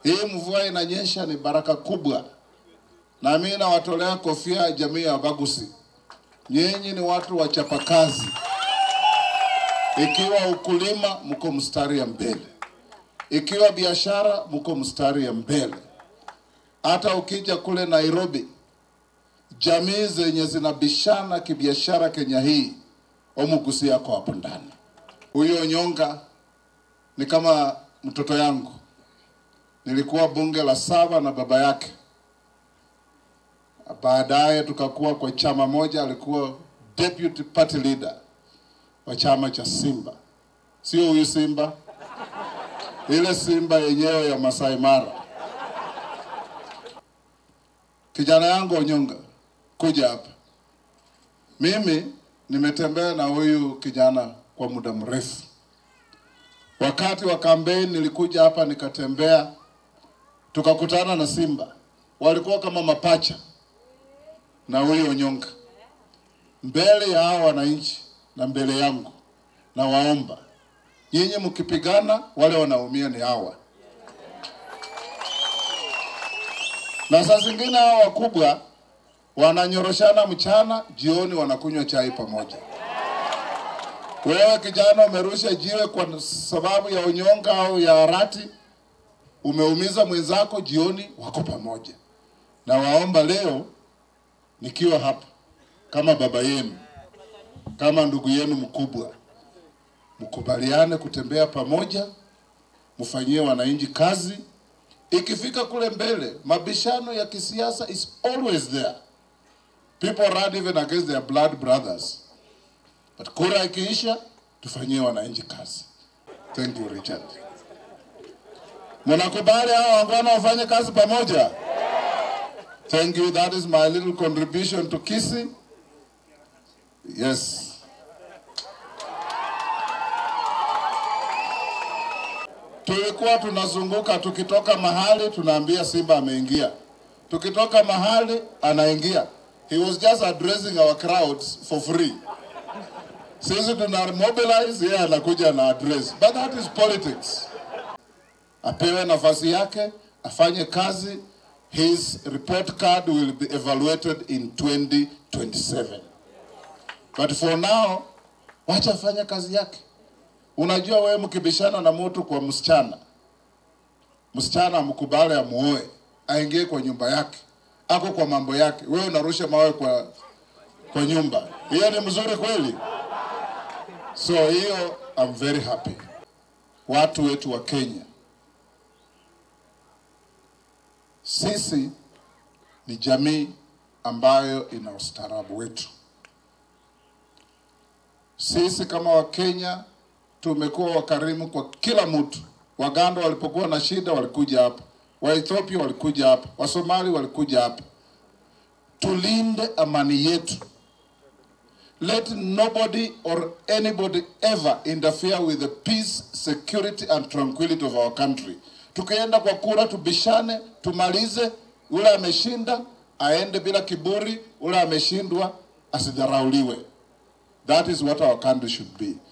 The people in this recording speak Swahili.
Hii mvua inanyesha ni baraka kubwa, na mimi nawatolea kofia jamii ya Bagusi. Nyinyi ni watu wachapakazi. Ikiwa ukulima, mko mstari ya mbele. Ikiwa biashara, mko mstari ya mbele. Hata ukija kule Nairobi, jamii zenye zinabishana kibiashara Kenya hii, Omugusi yako hapo ndani. Huyo Onyonga ni kama mtoto yangu. Nilikuwa bunge la saba na baba yake, baadaye tukakuwa kwa chama moja. Alikuwa deputy party leader wa chama cha Simba, sio huyu Simba, ile Simba yenyewe ya Masai Mara. Kijana yangu Onyonga, kuja hapa. Mimi nimetembea na huyu kijana kwa muda mrefu. Wakati wa kampeni nilikuja hapa nikatembea, tukakutana na Simba, walikuwa kama mapacha na huyu Onyonga mbele ya hawa wananchi na mbele yangu, na waomba nyinyi mkipigana, wale wanaumia ni hawa. Na saa zingine hawa wakubwa wananyoroshana mchana, jioni wanakunywa chai pamoja. Wewe kijana umerusha jiwe kwa sababu ya unyonga au ya harati, umeumiza mwenzako, jioni wako pamoja. Na waomba leo nikiwa hapa kama baba yenu, kama ndugu yenu mkubwa, mkubaliane kutembea pamoja, mfanyie wananchi kazi. Ikifika kule mbele, mabishano ya kisiasa is always there. People run even against their blood brothers. But kura ikiisha, tufanyie wananchi kazi. Thank you Richard. Mnakubali hao wangwana wafanye kazi pamoja? Thank you. That is my little contribution to Kisii. Yes. Tulikuwa tunazunguka tukitoka mahali tunaambia Simba ameingia. Tukitoka mahali anaingia. He was just addressing our crowds for free. Sisi tuna mobilize, yeye anakuja na address. But that is politics. Apewe nafasi yake, afanye kazi. His report card will be evaluated in 2027. But for now, wacha afanye kazi yake. Unajua wewe mkibishana na mtu kwa msichana, msichana amkubali amuoe, aingie kwa nyumba yake, ako kwa mambo yake, wewe unarusha mawe kwa kwa nyumba, hiyo ni mzuri kweli? So hiyo I'm very happy. Watu wetu wa Kenya, sisi ni jamii ambayo ina ustaarabu wetu. Sisi kama Wakenya tumekuwa wakarimu kwa kila mtu. Waganda walipokuwa na shida walikuja hapa, Waethiopia walikuja hapa, Wasomali walikuja hapa. Tulinde amani yetu. Let nobody or anybody ever interfere with the peace, security and tranquility of our country. Tukienda kwa kura tubishane, tumalize. Ule ameshinda aende bila kiburi, ule ameshindwa asidharauliwe. That is what our country should be.